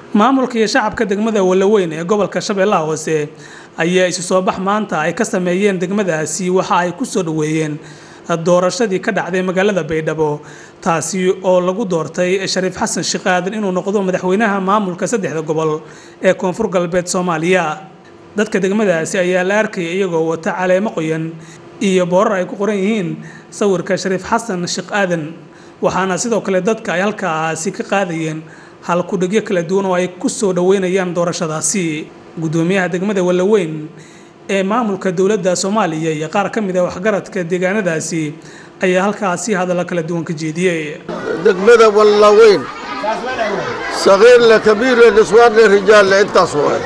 maamulka iyo shacabka degmada walaweyn ee gobolka shabeellaha hoose ayaa isu soo bax maanta ay ka sameeyeen degmadaasi waxa ay ku soo dhoweeyeen doorashadii ka dhacday magaalada baydhabo taasi oo lagu doortay shariif xasan sheekh aadan inuu noqdo madaxweynaha maamulka saddexda gobol ee koonfur galbeed soomaaliya dadka degmadaasi ayaa la arkayay iyagoo wata caleemo qoyan iyo boorar ay ku qoran yihiin sawirka shariif xasan sheekh aadan waxaana sidoo kale dadka ay halkaasi ka qaadayeen halkudhigyo kala duwan oo ay ku soo dhoweynayaan doorashadaasi guddoomiyaha degmada walaweyn ee maamulka dowladda soomaaliya iyo qaar ka mid a waxgaradka deegaanadaasi ayaa halkaasi hadalla kala duwan ka jeediyey degmada wallaweyn sakiirle kabiirle niswaanle rijaalle intaas waay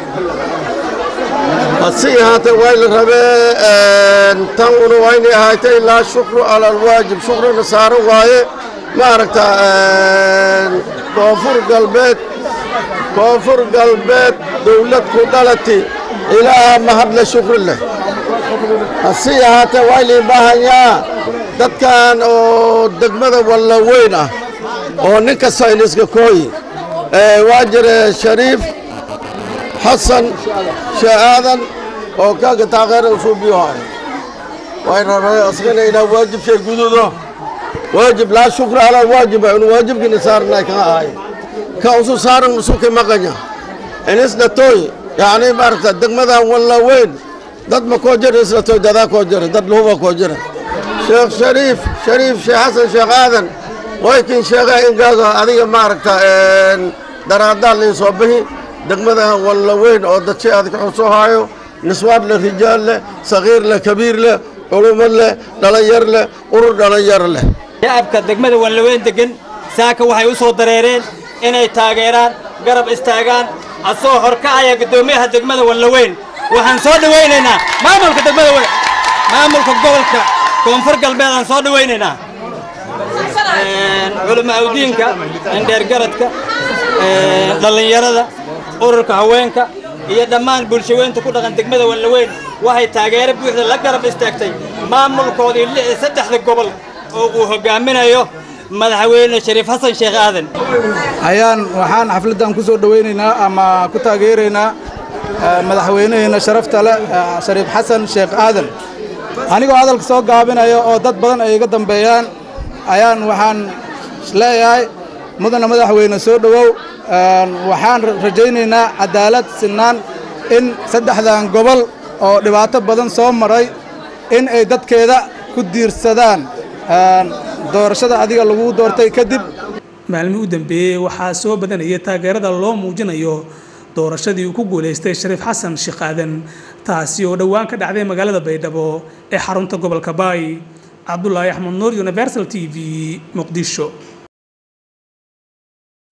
hase ahaatee waa la rabee tan una waa inay ahaatay laa shukru cala alwaajib shukrina saaran waaye ma aragta koonfur galbeed koonfur galbeed dowlad ku dhalati ilaaha mahadle shukri leh hase ahaatee waa inay baahanyaa dadkan oo degmada wallaweyn ah oo nin kasta iniska kooyi waa jire shariif xasan shee aadan oo kaaga taageera usuubiyohay way rabay asgana inaa waajib shay gududo waajib laa shukra alaa waajiba inu waajibkini saarnay kaa ahay ka usu saaran usuki maqanya inisdhatoy yacni maaragta degmadan wallaweyn dad ma koo jira isdhatoy dadaa koo jira dad luhuba koo jira sheekh shariif shariif sheekh xasan sheekh aadan waykin sheegay inkaasoo adiga maaragta daraadaan liin soo bixi degmada wallaweyn oo dadshi adka xusoo haayo niswaan leh rijaal leh sakiir leh kabiir leh culumo leh dhallinyar leh urur dhallinyar leh shacabka degmada wallaweyn degan saaka waxay u soo dareereen inay taageeraan garab istaagaan asagoo horkacaya guddoomiyaha degmada wallaweyn waxaan soo dhawaynaynaa maamulka degmada maamulka gobolka koonfur galbeed aan soo dhawaynaynaa culamo awdiinka indheergaradka dhallinyarada ururka haweenka iyo dhammaan bulshaweynta ku dhaqan degmada wallaweyn waxay taageero buuxda la garab istaagtay maamulkoodii saddexda gobol oo uu hogaaminayo madaxweyne shariif xasan sheekh aadan ayaan waxaan xafladdan ku soo dhowaynaynaa ama ku taageeraynaa madaxweynaheenna sharafta leh shariif xasan sheekh aadan anigoo hadalka soo gaabinaya oo dad badan ay iga dambeeyaan ayaan waxaan leeyahay mudana madaxweyne soo dhowow waxaan rajaynaynaa cadaalad sinaan in saddexdan gobol oo dhibaato badan soo maray in ay dadkeeda ku diirsadaan doorashada adiga lagu doortay kadib maalmihii u dambeeyey waxaa soo badanaya taageerada loo muujinayo doorashadii uu ku guulaystay shariif xasan sheekh aadan taasi oo dhowaan ka dhacday magaalada baydhabo ee xarunta gobolka baay cabdulaahi axmed nuur universal t v muqdisho